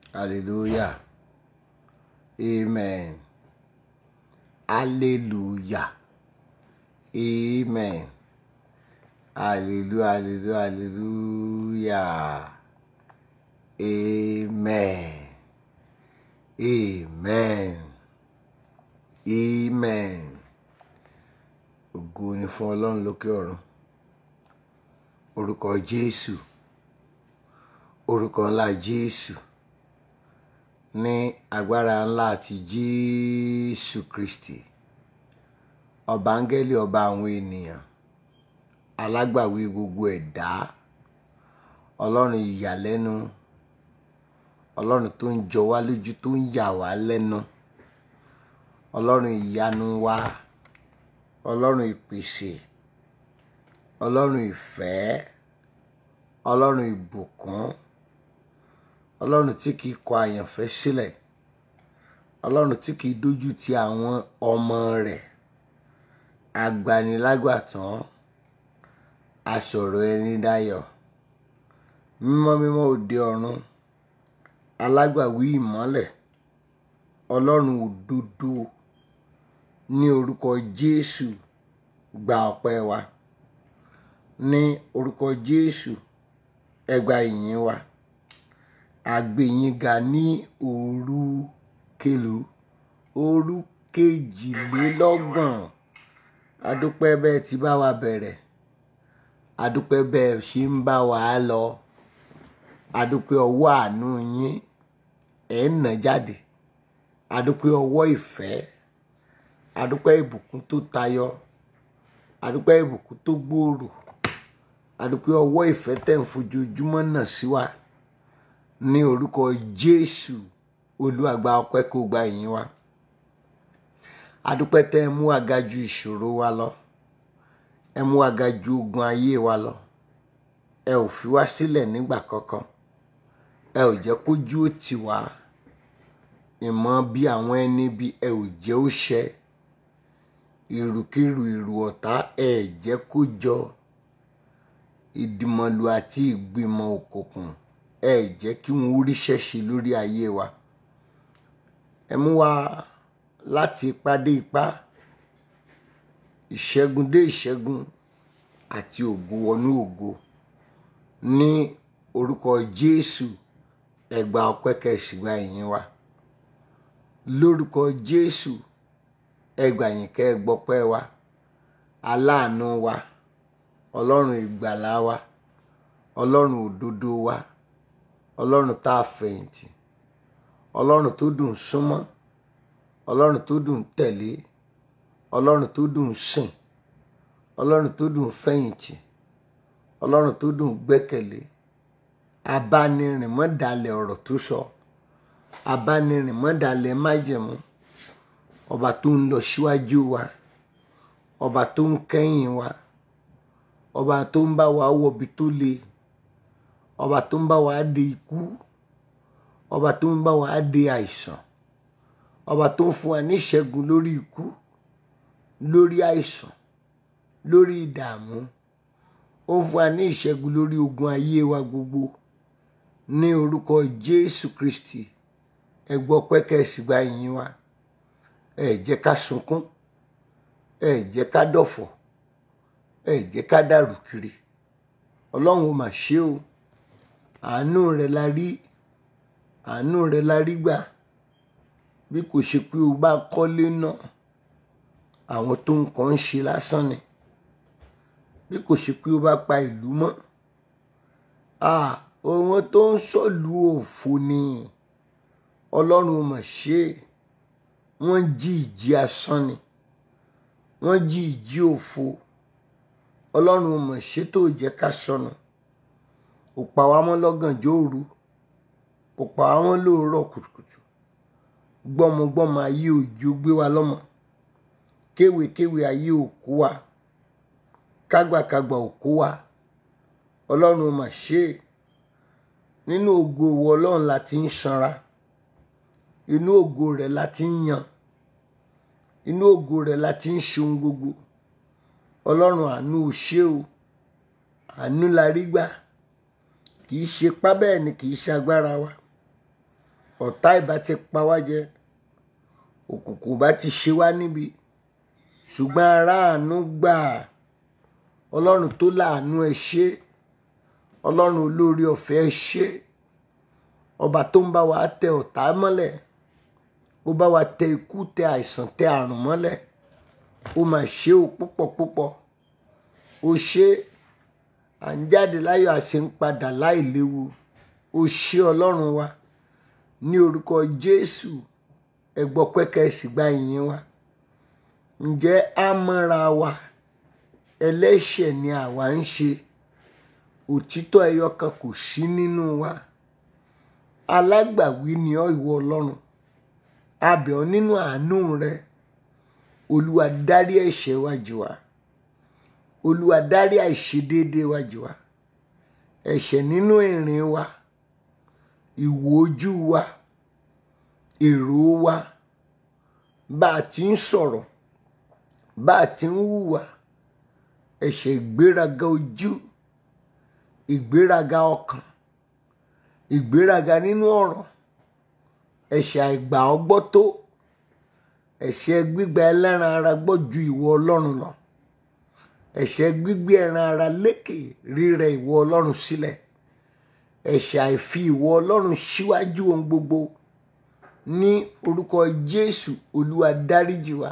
Hallelujah. Amen. Hallelujah. Amen. Hallelujah. Hallelujah. Hallelujah. Amen. Amen. Amen. Ògo ni fún Ọlọ́run lókè ọ̀run. Orúkọ Jésù. Orúkọ ńlá Jésù. Ní agbára ńlá àti Jésù Kristi. Ọba áńgẹ́lì ọba àwọn ènìyàn. Alágbàwí gbogbo ẹ̀dá. Ọlọ́run ìyàlẹ́nu. Ọlọ́run tó ń jọ wá lójú tó ń yà wá lẹ́nu. Ọlọ́run ìyanu wa. Ọlọ́run ìpèsè. Ọlọ́run ìfẹ́. Ọlọ́run ìbùkún. Ọlọ́run tí kìí kọ àyànfẹ́ sílẹ̀. Ọlọ́run tí kìí dójú ti àwọn ọmọ rẹ̀. Agbanilágbàtán. Asọ̀rọ̀ ẹni dayọ̀. Mímọ́ mímọ́ òde ọ̀run. Alágbàwí ìmọ́lẹ̀. Ọlọ́run òdodo. Ní orúkọ Jésù gba ọpẹ́ wa. Ní orúkọ Jésù ẹ gba ìyìn wa. A gbé yín ga ní òru kèlú òru kejìlélọ́gbọ̀n. A dúpẹ́ bẹ́ẹ̀ tí bá wa bẹ̀rẹ̀. A dúpẹ́ bẹ́ẹ̀ ṣe ń bá wa lọ. A dúpẹ́ ọwọ́ àánú yín ẹ̀ ń nà jáde. A dúpẹ́ ọwọ́ ìfẹ́. A dúpẹ́ ìbùkún tó tayọ. A dúpẹ́ ìbùkún tó gbòòrò. A dúpẹ́ ọwọ́ ìfẹ́ tẹ̀ ń fojoojúmọ́ nà sí wa. Ní orúkọ Jésù Olúwa gba ọpẹ́ kó gba ìyìn wa. A dúpẹ́ tẹ́ ẹ mú wa ga ju ìṣòro wa lọ. Ẹ mú wa ga ju ogun ayé wa lọ. Ẹ ò fi wá sílẹ̀ nígbà kankan. Ẹ ò jẹ́ kójú ó tì wá. Ìmọ̀ bí àwọn ẹni bí ẹ ò jẹ́ ó ṣẹ. Ìrùkìrù ìrù ọ̀tá ẹ jẹ́ kó jọ. Ìdìmọ̀lù àti ìgbìmọ̀ òkùnkùn ẹ jẹ́ kí wọ́n ríṣẹ́ ṣe lórí ayé wa. Ẹ mú wa láti ipá dé ipá. Ìṣẹ́gun dé ìṣẹ́gun àti ògo wọnú ògo. Ní orúkọ Jésù ẹ gba ọpẹ́ kẹ́sì gba ìyìn wa. Lórúkọ Jésù ẹ gbà yín kẹ́ ẹ gbọ́pẹ́ wa. Aláàánú wa. Ọlọ́run ìgbàlà wa. Ọlọ́run òdodo wa. Ọlọ́run tá a fẹ̀yìntì. Ọlọ́run tó dùn súnmọ́. Ọlọ́run tó dùn tẹ̀lé. Ọlọ́run tó dùn sìn. Ọlọ́run tó dùn fẹ̀yìntì. Ọlọ́run tó dùn gbẹ́kẹ̀lé. Abánirìn mọ́dàlẹ̀ ọ̀rọ̀ tó sọ. Abánirìn mọ́dàlẹ̀ májẹ̀mú. Ọba tó ń lọ síwájú wa. Ọba tó ń kẹ́yìn wa. Ọba tó ń bá wa wọbi tó le. Ọba tó ń bá wa dé ikú. Ọba tó ń bá wa dé àìsàn. Ọba tó ń fún wa ní ìṣẹ́gun lórí ikú, lórí àìsàn, lórí ìdààmú. Ó ń fún wa ní ìṣẹ́gun lórí ogun ayé wa gbogbo. Ní orúkọ Jésù Kristi ẹ gbọ́ ọpẹ́ kẹ́sì gba ìyìn wa. Ẹ jẹ́ ká sunkún. Ẹ jẹ́ ká dọ̀fọ̀. Ẹ jẹ́ ká dàrú kiri. Ọlọ́run ó mà ṣe o. Àánú rẹ̀ la rí. Àánú rẹ̀ la rí gbà. Bí kò ṣe pé o bá kọ́lé náà, àwọn tó ń kàn ń ṣe lásán ni. Bí kò ṣe pé o bá pa ìlú mọ́, à àwọn tó ń sọ̀lú òfo ni. Ọlọ́run ó mà ṣe. Wọ́n jí ìjì asán ni. Wọ́n jí ìjì òfo. Ọlọ́run ó mà ṣe tó jẹ́ ká sọnù. Ó pa wá mọ́ lọ́gànjọ́ òru. Ó pa wá mọ́ lóòrọ̀ kùtùkùtù. Gbọ́mọgbọ́mọ ayé òjò gbé wa lọ́mọ. Kéwèkéwè ayé ò kó wa. Kágbàkagbà ò kó wa. Ọlọ́run ó mà ṣe. Nínú ògo ìwọ Ọlọ́run la ti ń sanra. Inú ògo rẹ̀ la ti ń yan. Inú ògo rẹ̀ la ti ń ṣe ohun gbogbo. Ọlọ́run àánú ò ṣe o. Àánú la rí gbà. Kì í ṣe ipá bẹ́ẹ̀ ni kì í ṣe agbára wa. ọ̀tá ìbá ti pa wá jẹ òkùnkùn bá ti ṣe wá níbi ṣùgbọ́n aráàánú gbà ọlọ́run tó láàánú ẹ ṣé ọlọ́run olórí ọ̀fẹ́ ẹ ṣé ọba tó ń bá wa tẹ ọ̀tá mọ́lẹ̀ ó bá wa tẹ ikú tẹ àìsàn tẹ àrùn mọ́lẹ̀ ó mà ṣe o púpọ̀ púpọ̀ ó ṣe à ń jáde láyọ̀ àṣẹ ń padà láì léwu ó ṣe ọlọ́run wa ní orúkọ jésù ẹgbọ́ pẹ́kẹ́ sì gba ìyìn wa ǹjẹ́ a mọ́ra wa ẹlẹ́ṣẹ̀ ni àwa ń ṣe òtítọ́ ẹyọ kan kò sí nínú wa alágbàwí ni ọ́ ìwọ ọlọ́run a bẹ̀ ọ́ nínú àánú rẹ olúwa dárí ẹ̀ṣẹ̀ wa jì wá olúwa dárí àìṣedéédéé wa jì wá ẹ̀ṣẹ̀ nínú ìrìn wa ìwò ojú wa èrò wa bá a ti ń sọ̀rọ̀ bá a ti ń hùwà ẹ̀ṣẹ̀ ìgbéraga ojú ìgbéraga ọkàn ìgbéraga nínú ọ̀rọ̀ ẹ̀ṣẹ̀ àìgbà ọgbọ́ tó ẹ̀ṣẹ̀ gbígba ẹlẹ́ran ara gbọ́ ju ìwọ ọlọ́run lọ ẹ̀ṣẹ̀ gbígbé ẹran ara lékè rírẹ ìwọ ọlọ́run sílẹ̀ ẹ̀ṣẹ̀ àìfi ìwọ ọlọ́run síwájú ohun gbogbo ní orúkọ jésù olúwa dáríjì wa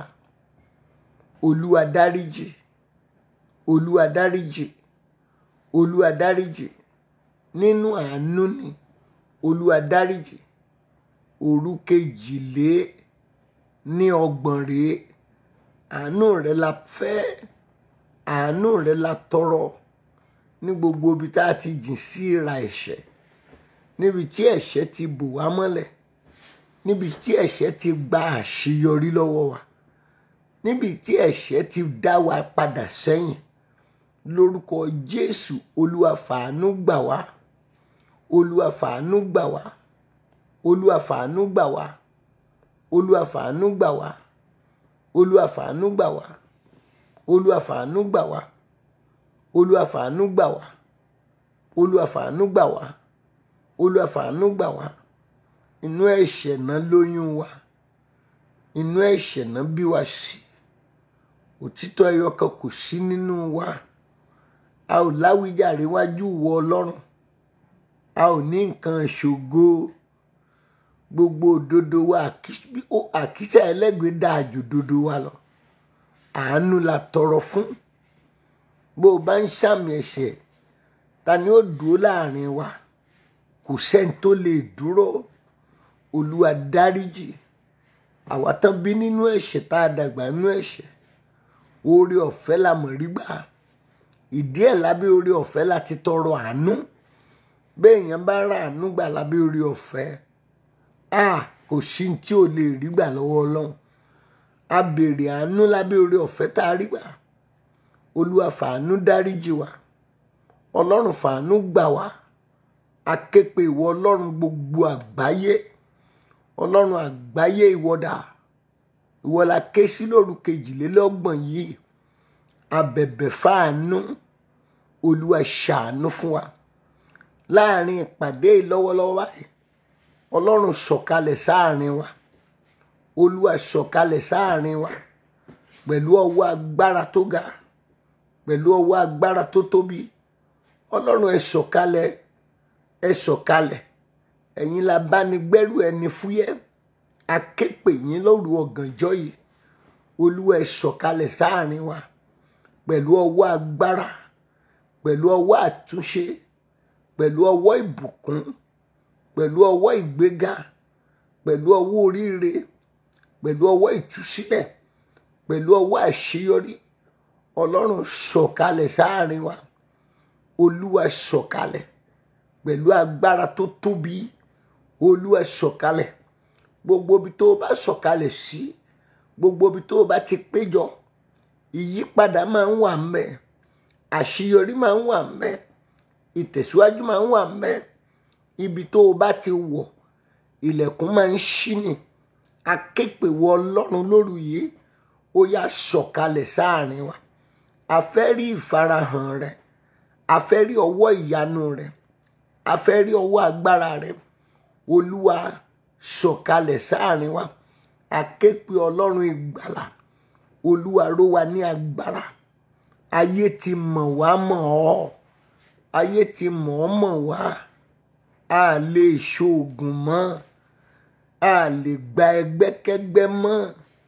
olúwa dáríjì olúwa dáríjì olúwa dáríjì nínú àánú ni olúwa dáríjì òru kejìlé ní ọgbọ̀n rèé àánú rẹ la fẹ́ àánú rẹ la tọrọ ní gbogbo ibi tá a ti jìn sí ìra ẹ̀ṣẹ̀ níbi tí ẹ̀ṣẹ̀ ti bò wá mọ́lẹ̀ níbi tí ẹ̀ṣẹ̀ ti gba àṣeyọrí lọ́wọ́ wa níbi tí ẹ̀ṣẹ̀ ti dá wa padà sẹ́yìn lórúkọ jésù olúwa fàánú gbà wá olúwa fàánú gbà wá olúwa fàánú gbà wá olúwa fàánú gbà wá olúwa fàánú gbà wá olúwa fàánú gbà wá olúwa fàánú gbà wá olúwa fàánú gbà wá olúwa fàánú gbà wá inú ẹ̀ṣẹ̀ náà lóyún wa inú ẹ̀ṣẹ̀ náà bí wa sí òtítọ́ ẹyọ kan kò sí nínú wa a ò láwíjàre wájú wọ ọlọ́run a ò ní nǹkan ṣògo gbogbo òdodo wa àkísà ẹlẹ́gbẹ̀ẹ́ dáa jù òdodo wa lọ àánú la tọrọ fún bó o bá ń ṣàmì ẹ̀ṣẹ̀ ta ni ó dúró láàrin wa kò sẹ́ni tó lè dúró olúwa dáríjì àwa tán bí nínú ẹ̀ṣẹ̀ tá a dàgbà nínú ẹ̀ṣẹ̀ oore ọ̀fẹ́ la mọ̀ rí gbà ìdí ẹ̀ lábẹ́ oore ọ̀fẹ́ la ti tọrọ àánú bẹ́ẹ̀ yẹn bá ra àánú gbà lábẹ́ oore ọ̀fẹ́ a kò sí tí ò lè rí gbà lọ́wọ́ ọlọ́run a béèrè àánú lábẹ́ oore ọ̀fẹ́ tá a rí gbà olúwa fàánú dáríjì wa ọlọ́run fàánú gbà wá a ké pe ìwọ ọlọ́run gbogbo àgbáyé ọlọ́run àgbáyé ìwọ́dà ìwọ la ké sí lóru kejìlélọ́gbọ̀n yìí abẹ̀bẹ̀ fàánú olúwa ṣàánú fún wa láàrin ìpàdé lọ́wọ́lọ́wọ́ báyìí ọlọ́run sọ̀kalẹ̀ sáàrin wa olúwa sọ̀kalẹ̀ sáàrin wa pẹ̀lú ọwọ́ agbára tó ga pẹ̀lú ọwọ́ agbára tó tóbi ọlọ́run ẹ sọ̀kalẹ̀ ẹ sọ̀kalẹ̀ ẹ̀yin la bá ní gbẹ́rù ẹni fúyẹ́ aképe yín lóru ọ̀gànjọ́ yìí olúwa ẹ sọ̀kalẹ̀ sáàrin wa pẹ̀lú ọwọ́ agbára pẹ̀lú ọwọ́ àtúnṣe pẹ̀lú ọwọ́ ìbùkún pẹ̀lú ọwọ́ ìgbéga pẹ̀lú ọwọ́ oríire pẹ̀lú ọwọ́ ìtúsílẹ̀ pẹ̀lú ọwọ́ àṣeyọrí ọlọ́run sọ̀kalẹ̀ sáàrin wa olúwa sọ̀kalẹ̀ pẹ̀lú agbára tó tóbi olúwa sọ̀kalẹ̀ gbogbo ibi tó o bá sọ̀kalẹ̀ sí gbogbo ibi tó o bá ti péjọ ìyípadà máa ń wà ńbẹ̀ àṣeyọrí máa ń wà ńbẹ̀ ìtẹ̀síwájú máa ń wà ńbẹ̀ ibi tó o bá ti wọ̀ ilẹ̀kùn máa ń ṣí ni akéèpèwọ ọlọ́run lóru yìí ó yá sọ̀kalẹ̀ sáàrin wa a fẹ́ rí ìfarahàn rẹ a fẹ́ rí ọwọ́ ìyanu rẹ a fẹ́ rí ọwọ́ agbára rẹ olúwa sọ̀kalẹ̀ sáàrin wa aképe ọlọ́run ìgbàlà olúwa ró wa ní agbára ayé ti mọ̀ wá mọ̀ ọ́ ayé ti mọ̀ ọ́ mọ̀ wá a lè ṣoògùn mọ́ a lè gba ẹgbẹ́kẹ́gbẹ́ mọ́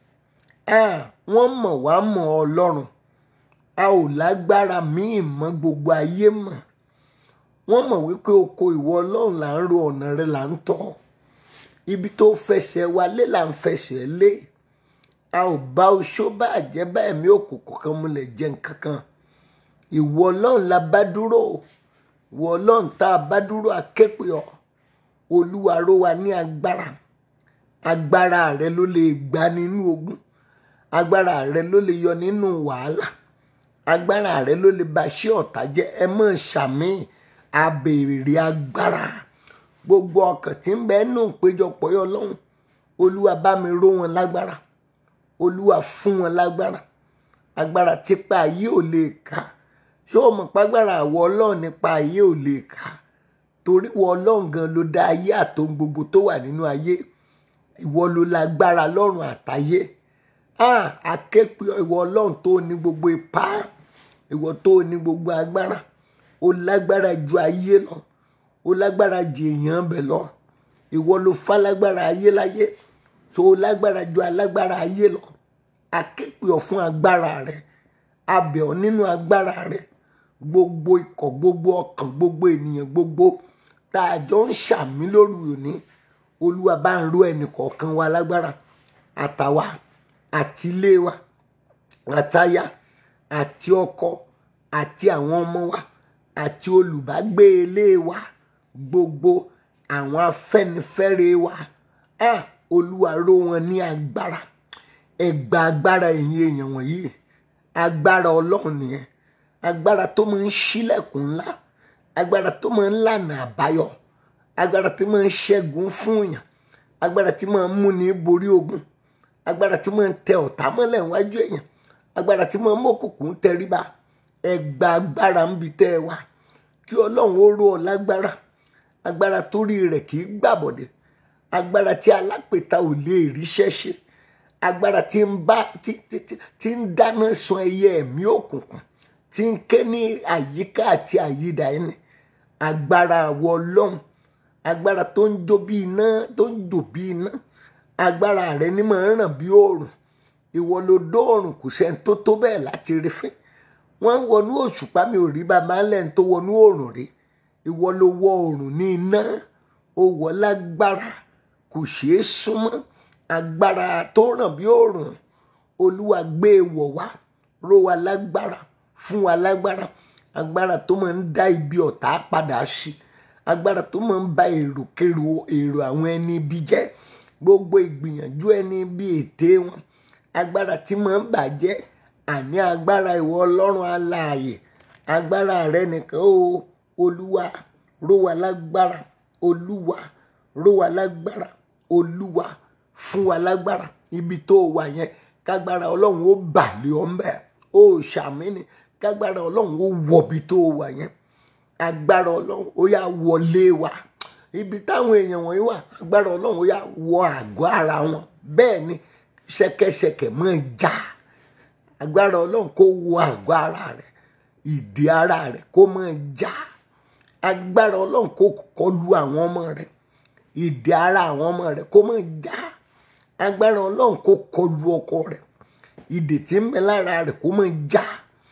a wọ́n mọ̀ wá mọ̀ ọlọ́run a ò lágbára míì mọ́ gbogbo ayé mọ̀ wọ́n mọ̀ wípé oko ìwọ ọlọ́run là ń ro ọ̀nà rẹ là ń tọ́ ibi tó fẹsẹ̀ wa lé là ń fẹsẹ̀ lé a ò bá oṣó bá àjẹ́ bá ẹ̀mí òkùnkùn kan múlẹ̀ jẹ́ nǹkan kan ìwọ ọlọ́run la bá dúró ìwọ ọlọ́run tá a bá dúró aképe ọ olúwa ró wa ní agbára agbára rẹ ló lè gbà nínú ogun agbára rẹ ló lè yọ nínú wàhálà agbára rẹ ló lè ba ṣé ọ̀tá jẹ́ ẹ mọ̀ ṣàmì abèrè agbára gbogbo ọkàn tí ń bẹ nù péjọpọ̀ yọ lọ́hùn olúwa bá mi ró wọn lágbára olúwa fún wọn lágbára agbára tipa ayé ò lè kà ṣé o mọ̀ pàgbára àwọ ọlọ́run nípa ayé ò lè kà torí wọ ọlọ́run gan ló dá ayé àtòun gbogbo tó wà nínú ayé ìwọ ló lágbára lọ́run àtayé ah aképe ìwọ ọlọ́run tó ní gbogbo ipá ìwọ tó ní gbogbo agbára ó lágbára ju ayé lọ ó lágbára ju èèyàn bẹ̀ lọ ìwọ ló falágbára ayé láyé tó o lágbára ju alágbára ayé lọ aképe ọ fún agbára rẹ abẹ ọ nínú agbára rẹ gbogbo ikọ̀ gbogbo ọkàn gbogbo ènìyàn gbogbo tá a jọ ń ṣàmì lórí òní olúwa bá ń ró ẹnì kọ̀ọ̀kan wa lágbára àtàwa àti ilé wa àtaya àti ọkọ àti àwọn ọmọ wa àti olùbágbé ilé wa gbogbo àwọn afẹ́nifẹ́re wa ah olúwa ró wọn ní agbára ẹgbà agbára ẹ̀yin èèyàn wọ̀nyí agbára ọlọ́run nìyẹn agbára tó máa ń ṣílẹ̀kùn ńlá agbára tó máa ń lànà àbáyọ agbára tí máa ń ṣẹ́gun fún yàn agbára tí máa ń múni borí ogun agbára tí máa ń tẹ ọ̀tá mọ́lẹ̀ wájú èèyàn agbára tí máa ń mókùnkùn tẹríba ẹgbà agbára ń bi tẹ́ ẹ wá kí ọlọ́run ó ró ọ lágbára agbára torí rẹ̀ kì í gbàbọ̀dẹ̀ agbára tí alápèta ò lè ríṣẹ́ ṣe agbára tí ń bá tí tí tí ń dáná sun ẹyẹ ẹ̀mí òkùnkùn tí ń ké ní àyíká àti àyídà ẹni agbára àwọ ọlọ́run agbára tó ń jó bí iná tó ń jò bí iná agbára rẹ ní máa ń ràn bí òòrùn ìwọ ló dóòrùn kò sẹ́ni tó tó bẹ́ẹ̀ láti rí fín wọ́n ń wọnú òṣùpá mi ò rí bàbá ńlẹ̀ tó wọnú òòrùn rí ìwọ ló wọ òòrùn ní iná ó wọ lágbára kò ṣeé súnmọ́ agbára tó ràn bí òòrùn olúwa gbé e wọ̀ wá ró wa lágbára fún wa lágbára agbára tó máa ń dá ibi ọ̀tá padà sí agbára tó máa ń ba èròkèrò èrò àwọn ẹni ibi jẹ́ gbogbo ìgbìyànjú ẹni bí ète wọn agbára tí máa ń bàjẹ́ àní agbára ìwọ ọlọ́run aláàyè agbára rẹ nìkan o olúwa ró wa lágbára olúwa ró wa lágbára olúwa fún wa lágbára ibi tó wà yẹn kágbára ọlọ́run ó bà lé ọ mbẹ́ ó ṣàmì ni kágbára ọlọ́run ó wọ̀bi tó wà yẹn agbára ọlọ́run ó yá wọlé wa ibi táwọn èèyàn wọ̀nyí wà agbára ọlọ́run ó yá wọ àgọ́ ara wọn bẹ́ẹ̀ ni ṣẹ̀kẹ̀ṣẹ̀kẹ̀ máa já agbára ọlọ́run kó wọ àgọ́ ara rẹ̀ ìdí ara rẹ̀ kó máa já agbára ọlọ́run kó kọlu àwọn ọmọ rẹ̀ ìdí ara àwọn ọmọ rẹ̀ kó máa já agbára ọlọ́run kó kọlu ọkọ rẹ̀ ìdè tí ń bẹ lára rẹ̀ kó máa já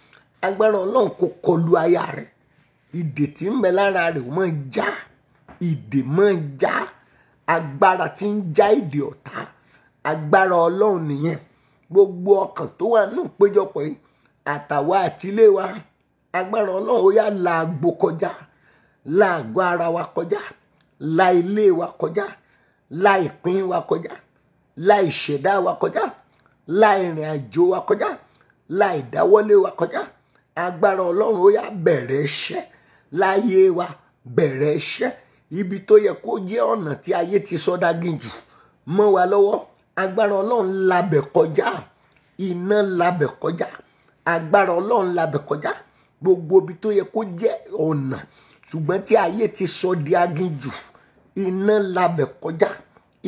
agbára ọlọ́run kó kọlu aya rẹ̀ ìdè tí ń bẹ lára rẹ̀ kó máa já ìdè máa já agbára tí ń já ìdè ọ̀tá agbára ọlọ́run nìyẹn gbogbo ọkàn tó wà nù péjọpọ̀ yìí àtàwa àtilé wa agbára ọlọ́run ó yá la àgbo kọjá la àgọ́ ara wa kọjá la ilé wa kọjá la ìpín wa kọjá la ìṣẹ̀dá wa kọjá la ìrìn àjò wa kọjá la ìdáwọ́lé wa kọjá agbára ọlọ́run ó yá bẹ̀rẹ̀ iṣẹ́ láyé wa bẹ̀rẹ̀ iṣẹ́ ibi tó yẹ kó jẹ́ ọ̀nà tí ayé ti sọ́dá gíjù mọ́ wa lọ́wọ́ agbára ọlọ́run labẹ̀ kọjá iná labẹ̀ kọjá agbára ọlọ́run labẹ̀ kọjá gbogbo ibi tó yẹ kó jẹ́ ọ̀nà ṣùgbọ́n tí ayé ti sọ di agíjù iná labẹ̀ kọjá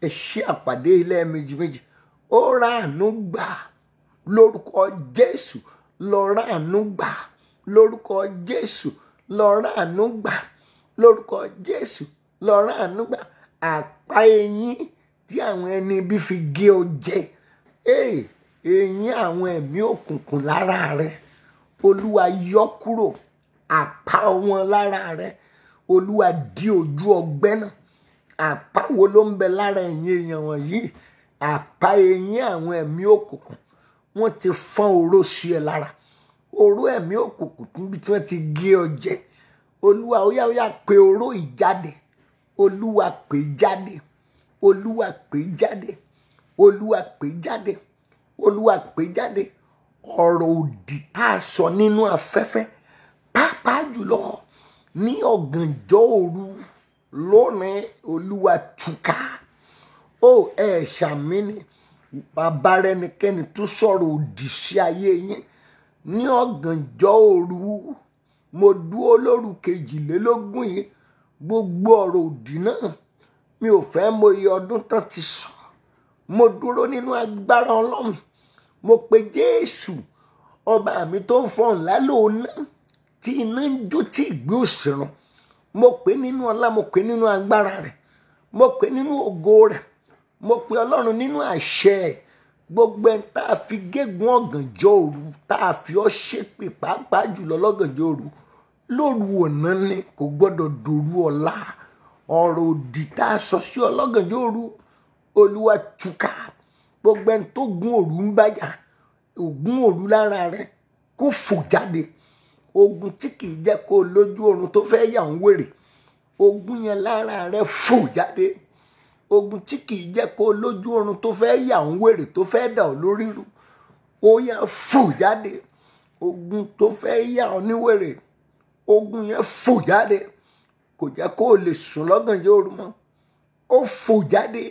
ẹ ṣí àpàdé ilé méjì méjì ó ra àánú gbà lórúkọ jésù lọ ra àánú gbà lórúkọ jésù lọ ra àánú gbà lórúkọ jésù lọ ra àánú gbà àpá eyín tí àwọn ẹni ibi fi gé ọ jẹ ee eyín àwọn ẹ̀mí òkùnkùn lára rẹ olúwa yọ kúrò àpá wọn lára rẹ olúwa di ojú ọgbẹ́ náà àpá wo ló ń bẹ lára ẹ̀yìn èèyàn wọ̀nyí àpá eyín àwọn ẹ̀mí òkùnkùn wọ́n ti fọ́n oró sí ẹ lára oró ẹ̀mí òkùnkùn níbi tí wọ́n ti gé ọ jẹ olúwa óyá óyá pé oró ìjáde olúwa pè jáde olúwa pè jáde olúwa pè jáde olúwa pè jáde ọ̀rọ̀ òdì tá a sọ nínú afẹ́fẹ́ pàápàá jùlọ ní ọ̀gànjọ́ òru lónìí olúwa túká ó ẹ ṣàmì ni bàbá rẹ nìkẹ́ni tún sọ̀rọ̀ òdì sí ayé yín ní ọ̀gànjọ́ òru mo dúró lóru kejìlélógún yìí gbogbo ọ̀rọ̀ òdì náà mi ò fẹ́ mọ iye ọdún tán ti sọ mo dúró nínú agbára ọlọ́run mo pe jésù ọba mi tó ń fọhùn lálóòná tí iná ń jó tí ìgbé òṣèrán mo pè nínú ọlá mo pè nínú agbára rẹ mo pè nínú ògo rẹ mo pe ọlọ́run nínú àṣẹ ẹ̀ gbogbo ẹ̀ tá a fi gégùn ọ̀gànjọ́ òru tá a fi ọ́ ṣépè pàápàá jùlọ lọ́gànjọ́ òru lóru ọ̀nà ni kò gbọ́dọ̀ dòru ọ̀la ọ̀rọ̀ òdì tá a sọ sí ọlọ́gànjọ́ òru olúwa túká gbogbo ẹni tó gún òru ń bájà ògún òru lára rẹ kó fò jáde ogun tí kìí jẹ́ kó o lójú oorun tó fẹ́ yà ń wèrè ogun yẹn lára rẹ fò jáde ogun tí kìí jẹ́ kó o lójú oorun tó fẹ́ yà ń wèrè tó fẹ́ dà ọ́ lórí rú ó yà fò jáde ogun tó fẹ́ yà ọ́ níwèrè ogun yẹn fò jáde kò jẹ́ kó o lè sùn lọ́gànjọ́ òru mọ́ ó fò jáde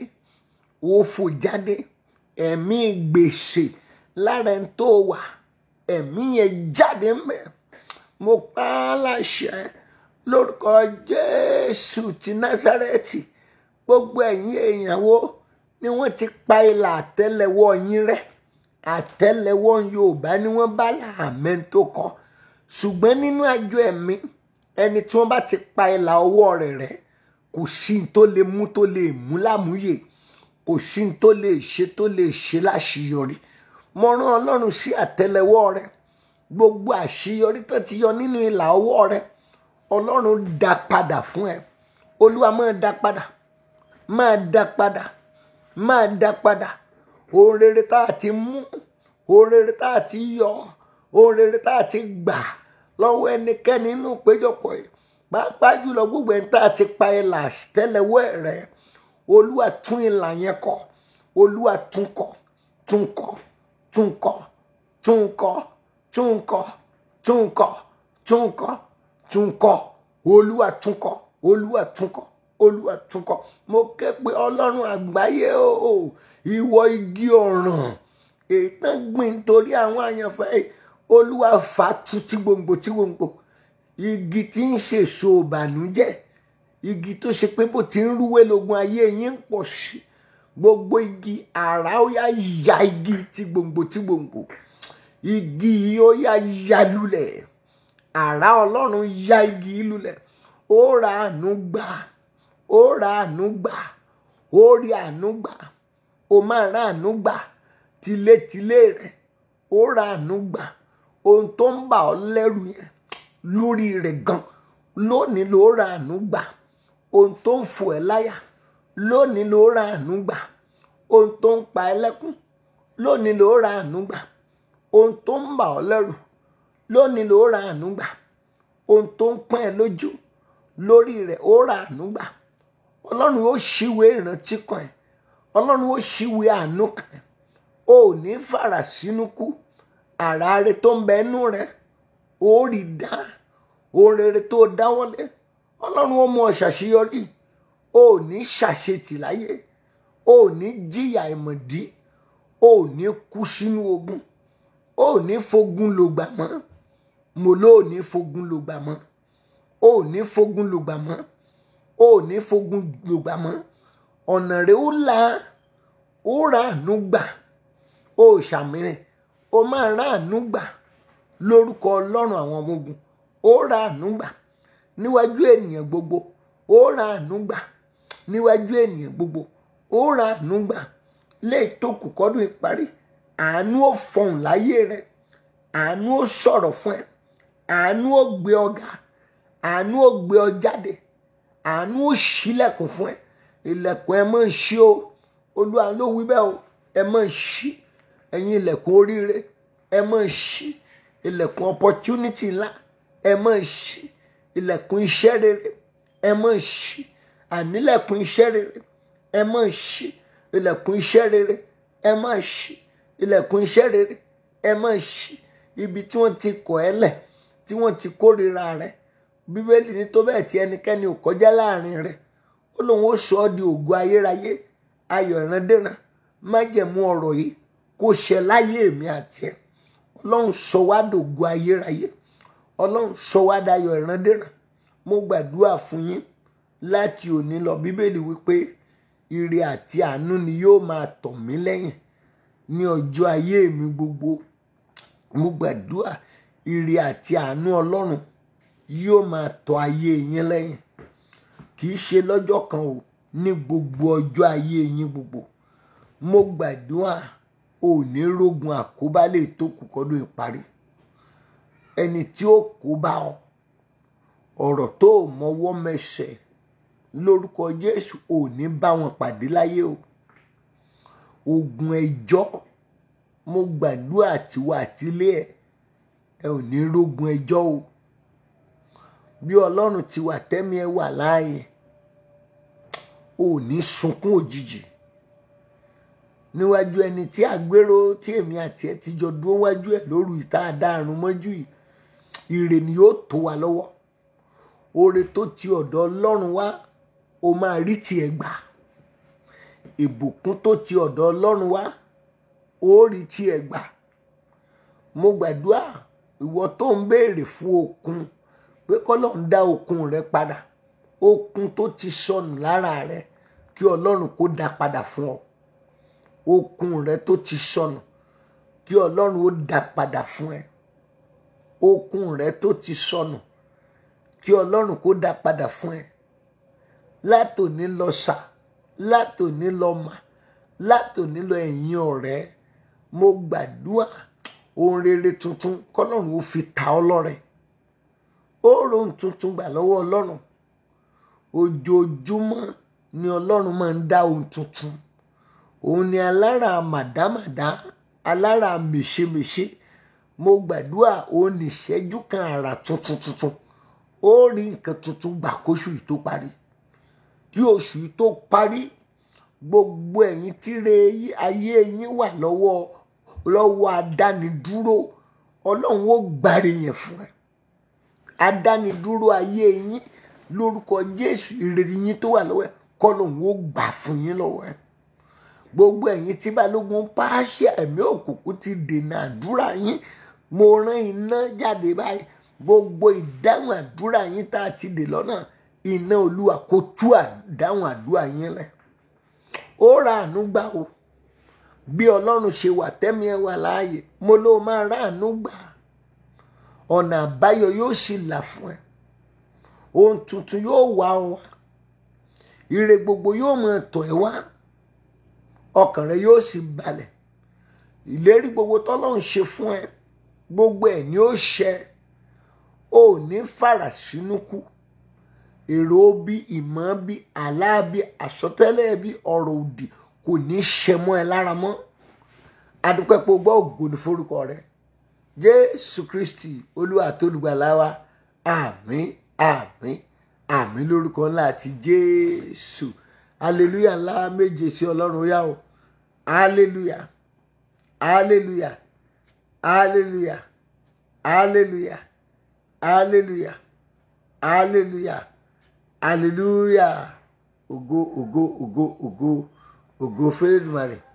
ó fò jáde ẹ̀mí gbèsè lára ẹni tó wà ẹ̀mí yẹn jáde mbẹ́ mo pa á láṣẹ lórúkọ jésù ti násárẹ́tì gbogbo ẹ̀yin èèyàn wo ni wọ́n ti pa ìlà àtẹ́lẹwọ́ yín rẹ́ àtẹ́lẹwọ́ yorùbá ni wọ́n bá làámẹ́ tó kọ ṣùgbọ́n nínú àjọ ẹ̀mí ẹni tí wọ́n bá ti pa ìlà ọwọ́ rẹ̀ rẹ́ kò sí ní tó lè mú tó lè mú lámúyè kò sí ní tó lè ṣe tó lè ṣe láṣeyọrí mo rán ọlọ́run sí àtẹ́lẹwọ́ rẹ gbogbo àṣeyọrí tó ti yọ nínú ìlà ọwọ́ rẹ ọlọ́run dá padà fún ẹ olúwa máa dá padà máa dá padà máa dá padà ohun rere tá a ti mú ohun rere tá a ti yọ ohun rere tá a ti gbà lọ́wọ́ ẹnikẹ́ni nínú ìpéjọpọ̀ yìí pàápàá jùlọ gbogbo ẹni tá a ti pa ìlà tẹ́lẹ̀wọ́ rẹ olúwa tún ìlà yẹn kọ olúwa tún kọ tún kọ tún kọ tún kọ tún kọ tún kọ tún kọ tún kọ olúwa tún kọ olúwa tún kọ olúwa tún kọ mo ké pe ọlọ́run àgbáyé o ìwọ igi ọ̀ràn ètò gbìn torí àwọn àyànfẹ́ olúwa fà tu tí gbòǹgbò tí gbòǹgbò igi tí ń ṣèso ìbànújẹ́ igi tó ṣe pé bó ti ń rúwé lógun ayé yín ń pọ̀ sí gbogbo igi àrá ó yá ya igi tí gbòǹgbò tí gbòǹgbò igi yìí ó yá ya lulẹ̀ àrá ọlọ́run ya igi yìí lulẹ̀ ó ra àánú gbà ó ra àánú gbà ó rí àánú gbà ó máa ra àánú gbà tilétilé rẹ̀ ó ra àánú gbà ohun tó ń bà ọ́ lẹ́rù yẹn lórí rẹ̀ gan lónìí ló ra àánú gbà ohun tó ń fò ẹ́ láyà lónìí ló ra àánú gbà ohun tó ń pa ẹ́ lẹ́kún lónìí ló ra àánú gbà ohun tó ń bà ọ́ lẹ́rù lónìí ló ra àánú gbà ohun tó ń pọ́n ẹ́ lójú lórí rẹ̀ ó ra àánú gbà ọlọ́run ó ṣíwé ìrántí kan ẹ̀ ọlọ́run ó ṣíwé àánú kan ẹ̀ o ò ní fara sínú kú àrà rẹ tó ń bẹ nú rẹ ó rí dá ohun rere tó dáwọ́lé ọlọ́run ó mú ọ ṣàṣeyọrí o ò ní ṣàṣetì láyé o ò ní jìyà ìmọ̀dí o ò ní kú sínú ogun o ò ní fogun lògbà mọ́ mo ló ò ní fogun lògbà mọ́ o ò ní fogun lògbà mọ́ o ò ní fogun lògbà mọ́ ọ̀nà rẹ̀ ó là ó ra àánú gbà ó ṣàmìrìn ó máa ra àánú gbà lórúkọ ọlọ́run àwọn ọmọ ogun ó ra àánú gbà níwájú ènìyàn gbogbo ó ra àánú gbà níwájú ènìyàn gbogbo ó ra àánú gbà lè tó kù kọ́dún ìparí àánú ó fọhùn láyé rẹ àánú ó sọ̀rọ̀ fún ẹ àánú ó gbé ọ ga àánú ó gbé ọ jáde àánú ó ṣílẹ̀kùn fún ẹ ilẹ̀kùn ẹ máa ń ṣí o olúwa ló wí bẹ́ẹ̀ o ẹ máa ń ṣí ẹ̀yin ilẹ̀kùn oríire ẹ máa ń ṣí ilẹ̀kùn opportunity ńlá ẹ máa ń ṣí ilẹ̀kùn iṣẹ́ rere ẹ máa ń ṣí ànílẹ̀kùn iṣẹ́ rere ẹ máa ń ṣí ilẹ̀kùn iṣẹ́ rere ẹ máa ń ṣí ilẹ̀kùn iṣẹ́ rere ẹ máa ń ṣí ibi tí wọ́n ti kọ̀ ẹ́ lẹ̀ tí wọ́n ti kórìíra rẹ bíbélì ní tó bẹ́ẹ̀ tí ẹnikẹ́ni ò kọjá láàrin rẹ ó lóun ó sọ ọ́ di ògo ayérayé ayọ̀ ìrandéran májẹ̀mú ọ̀rọ̀ yìí kó ṣẹ láyé èmi àti ẹ̀ ọlọ́run sọ wá dògo ayérayé ọlọ́run sọ wá dayọ̀ ìrandéran mo gbàdúrà fún yín láti òní lọ bíbélì wípé ire àti àánú ni yóò máa tọ̀ mí lẹ́yìn ní ọjọ́ ayé mi gbogbo mo gbàdúrà ire àti àánú ọlọ́run yóò máa tọ̀ ayé yín lẹ́yìn kì í ṣe lọ́jọ́ kan o ní gbogbo ọjọ́ ayé yín gbogbo mo gbàdúrà ò ní rógun àkóbá lè tó kù kọ́dún ìparí ẹni tí ó kó bá ọ ọ̀rọ̀ tó o mọwọ́ mẹsẹ̀ lórúkọ Jésù ò ní bá wọn pàdé láyé o ogun ẹjọ́ mo gbàdúrà tiwa àtilé ẹ ẹ ò ní rógun ẹjọ́ o bí Ọlọ́run ti wà tẹ́mi ẹ wà láàyè ò ní sunkún òjijì níwájú ẹni tí àgbérò tí èmi àti ẹ ti jọ dúró wájú ẹ lóru ìta àdáàrún mọ́jú yìí ire ni yóò tó wa lọ́wọ́ oore tó ti ọ̀dọ̀ Ọlọ́run wá o máa rí tiẹ̀ gbà ìbùkún tó ti ọ̀dọ̀ Ọlọ́run wá ó rí tiẹ̀ gbà mo gbàdúrà ìwọ tó ń béèrè fún okun pé kọ́lọ́run dá okun rẹ padà okun tó ti sọnù lára rẹ kí Ọlọ́run kó dá padà fún ọ okun rẹ tó ti sọnù kí Ọlọ́run ó dá padà fún ẹ okun rẹ tó ti sọnù kí Ọlọ́run kó dá padà fún ẹ látòní lọ sà látòní lọ mà látòní lọ ẹ̀yin ọ̀rẹ́ mo gbàdúrà ohun rere tuntun kọ́lọ́run ó fi ta ọ́ lọ́rẹ ó rohun tuntun gbà lọ́wọ́ Ọlọ́run ojoojúmọ́ ni Ọlọ́run máa ń dá ohun tuntun òun ni alára màdámàdá alára mèṣemèṣe mo gbàdúrà òun ní ìṣẹ́jú kan àrà tuntun tuntun ó rí nǹkan tuntun gbà kóṣù yìí tó parí kí oṣù yìí tó parí gbogbo ẹ̀yin tíre ayé yín wà lọ́wọ́ lọ́wọ́ adánidúró ọlọ́run ó gbàre yẹn fún ẹ adánidúró ayé yín lórúkọ jésù ìrètí yín tó wà lọ́wọ́ ẹ kọ́lọ́run ó gbà fún yín lọ́wọ́ ẹ gbogbo ẹ̀yin tí balógun pàṣẹ ẹ̀mí òkùnkùn ti dènà àdúrà yín mo rán iná jáde báyìí gbogbo ìdáhùn àdúrà yín tá a ti dè lọ́nà iná olúwa kó tú àdáhùn àdúrà yín lẹ̀ ó ra àánú gbà o bí ọlọ́run ṣe wà tẹ́mi ẹ wà láàyè mo ló máa ra àánú gbà ọ̀nà àbáyọ yóò sì là fún ẹ ohun tuntun yóò wá ọ wá ire gbogbo yóò máa tọ̀ ẹ́ wá ọkàn rẹ yóò sì balẹ̀ ìlérí gbogbo tọ́lọ́run ṣe fún ẹ gbogbo ẹ̀ ni ó ṣẹ ò ní fara sínú kú èrò bí ìmọ̀ bí àlá bí àsọtẹ́lẹ̀ bí ọ̀rọ̀ òdì kò ní ṣẹ mọ́ ẹ lára mọ́ adúpẹ́ pé o gbọ́ ògo ní forúkọ rẹ jésù kristi olúwa tó lùgbàlà wa àmín àmín àmín lórúkọ ńlá àti jésù hallelujah ńlá méje sí ọlọ́run ó yá o hallelujah hallelujah hallelujah hallelujah hallelujah hallelujah hallelujah ògo ògo ògo ògo ògo fẹ́lẹ́dùmarè